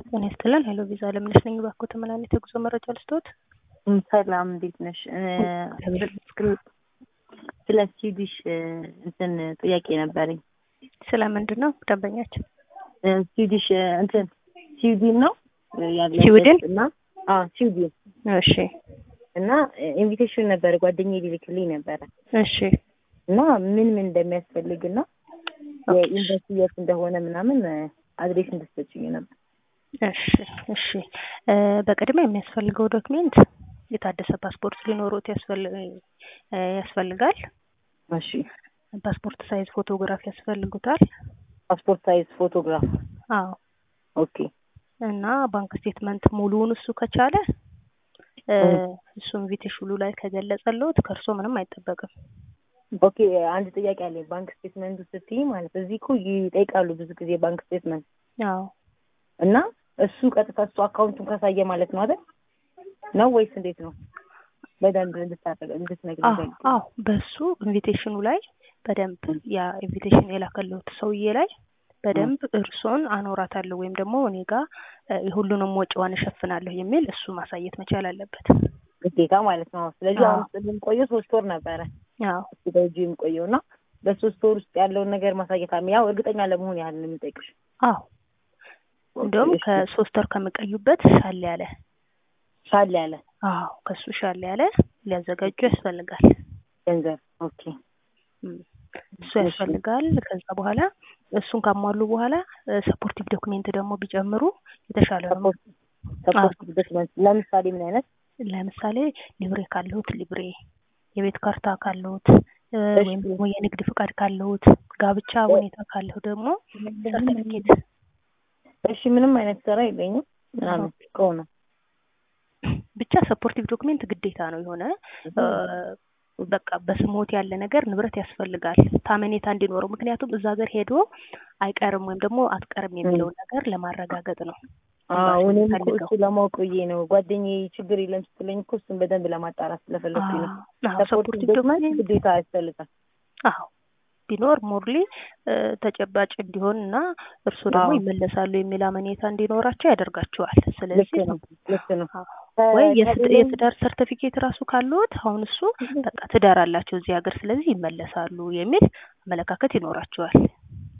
ጤና ይስጥልን። ሄሎ ቪዛ ለምነሽ ነኝ። እባክዎ ተመላልት የጉዞ መረጃ ልስጥዎት? ሰላም እንዴት ነሽ? ስለ ስዊዲሽ እንትን ጥያቄ ነበረኝ። ስለ ምንድን ነው ደንበኛችን? ስዊዲሽ እንትን ስዊድን ነው ያለበት ስዊድን? እና አዎ ስዊድን እሺ እና ኢንቪቴሽን ነበረ ጓደኛዬ ሊልክልኝ ነበረ እሺ እና ምን ምን እንደሚያስፈልግ እና የዩኒቨርሲቲ የት እንደሆነ ምናምን አድሬስ እንድትሰጭኝ ነበር። እሺ እሺ እ በቅድሚያ የሚያስፈልገው ዶክሜንት የታደሰ ፓስፖርት ሊኖሩት ያስፈል- እ ያስፈልጋል። እሺ ፓስፖርት ሳይዝ ፎቶግራፍ ያስፈልጉታል። ፓስፖርት ሳይዝ ፎቶግራፍ አዎ ኦኬ እና ባንክ ስቴትመንት ሙሉውን እሱ ከቻለ እ እ እሱ ኢንቪቴሽኑ ላይ ከገለጸልዎት ከእርሶ ምንም አይጠበቅም። ኦኬ አንድ ጥያቄ አለኝ። ባንክ ስቴትመንቱ ስትይ ማለት እዚህ እኮ ይጠይቃሉ ብዙ ጊዜ ባንክ ስቴትመንት አዎ እና እሱ ቀጥታ እሱ አካውንቱን ካሳየ ማለት ነው አይደል? ነው ወይስ እንዴት ነው? በደንብ እንድታረግ እንድትነግሪኝ አዎ ፈልጌ አዎ በሱ ኢንቪቴሽኑ ላይ በደንብ ያ ኢንቪቴሽን የላከልዎት ሰውዬ ላይ በደንብ እርሶን አኖራታለሁ ወይም ደግሞ እኔ ጋር እ የሁሉንም ወጪዋን እሸፍናለሁ የሚል እሱ ማሳየት መቻል አለበት። ግዴታ ማለት ነው። ስለዚህ አዎ አሁን የምቆየው ሶስት ወር ነበረ አዎ እሱ በእጁ የምቆየው እና በሶስት ወር ውስጥ ያለውን ነገር ማሳየት አለ። ያው እርግጠኛ ለመሆን ያህል ነው የምጠይቅሽ። አዎ እንደውም እሺ ከሶስት ወር ከሚቀዩበት ሻል ያለ ሻል ያለ አዎ ከሱ ሻል ያለ ሊያዘጋጁ ያስፈልጋል። ገንዘብ ኦኬ እም፣ እሱ እሺ ያስፈልጋል። ከዛ በኋላ እሱን ካሟሉ በኋላ ሰፖርቲቭ ዶክሜንት ደግሞ ቢጨምሩ የተሻለ ነው። ሰፖርት አዎ ሰፖርት ዶክመንት ለምሳሌ ምን አይነት? ለምሳሌ ሊብሬ ካለሁት ሊብሬ፣ የቤት ካርታ ካለሁት እ እሺ ወይም ደግሞ የንግድ ፍቃድ ካለሁት፣ ጋብቻ እ ሁኔታ ካለሁ ደግሞ ሰርተፊኬት እሺ ምንም አይነት ስራ የለኝም ምናምን ኦኬ ከሆነ ብቻ ሰፖርቲቭ ዶክሜንት ግዴታ ነው። የሆነ እ በቃ በስሞት ያለ ነገር ንብረት ያስፈልጋል ታመኔታ እንዲኖረው። ምክንያቱም እዛ ሀገር ሄዶ አይቀርም ወይም ደግሞ አትቀርም እም። የሚለውን ነገር ለማረጋገጥ ነው አዎ ኤምባሲው እኔም እኮ የሚፈልገው። እሱ ለማወቅ ብዬ ነው ጓደኛዬ ችግር የለም ስትለኝ እኮ እሱን በደንብ ለማጣራት ስለፈለኩኝ ነው። አዎ ሰፖርቲቭ ሰፖርቲቭ ዶክመንት ዶክሜንት ግዴታ ያስፈልጋል። አዎ ቢኖር ሞርሊ ተጨባጭ እንዲሆን እና እርሱ ደግሞ አዎ ይመለሳሉ የሚል አመኔታ እንዲኖራቸው ያደርጋቸዋል። ልክ ስለዚህ ነው ልክ ነው። አዎ ወይ የስ- ከሌለኝ የትዳር ሰርተፊኬት ራሱ ካለዎት አሁን እሱ በቃ ትዳር አላቸው እዚህ ሀገር ስለዚህ ይመለሳሉ የሚል አመለካከት ይኖራቸዋል።